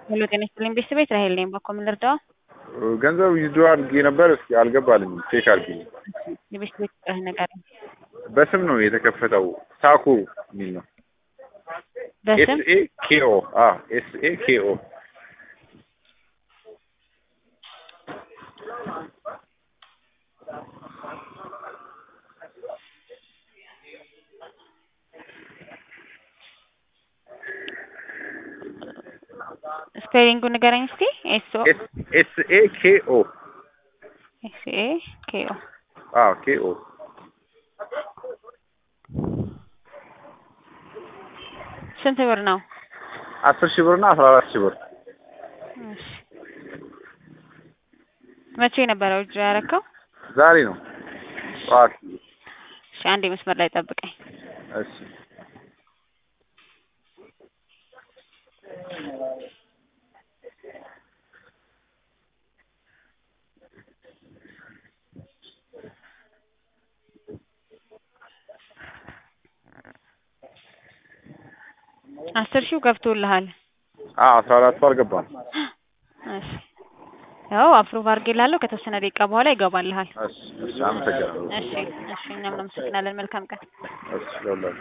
ሄሎ ጤና ይስጥልኝ ቤተሰቤት ራሄል ነኝ። በኮ ምን ልርዳው? ገንዘብ ዊዝድሮ አድርጌ ነበር። እስኪ አልገባልኝም። ቼክ አድርጊ። የቤተሰቤት ቁጥርህ ነገር በስም ነው የተከፈተው። ሳኩ የሚል ነው። በስም ኤስኤ ኬኦ ኤስኤ ኬኦ ስፔሊንጉ ንገረኝ እስቲ። ኤስኦ ኤስኤ ኬኦ ኤስኤ ኬኦ ኬኦ ስንት ብር ነው? አስር ሺህ ብር እና አስራ አራት ሺህ ብር እሺ። መቼ ነበረ ውጅ ያረከው? ዛሬ ነው ጠዋት። እሺ አንዴ መስመር ላይ ጠብቀኝ። እሺ አስር ሺው ገብቶልሃል። አስራ አራቱ አልገባም። እሺ ያው አፕሩቭ አድርጌልሃለሁ። ከተወሰነ ደቂቃ በኋላ ይገባልሃል። እሺ እሺ፣ አመሰግናለሁ። እሺ እሺ፣ እኛም እናመሰግናለን። መልካም ቀን። እሺ ለሁላችሁ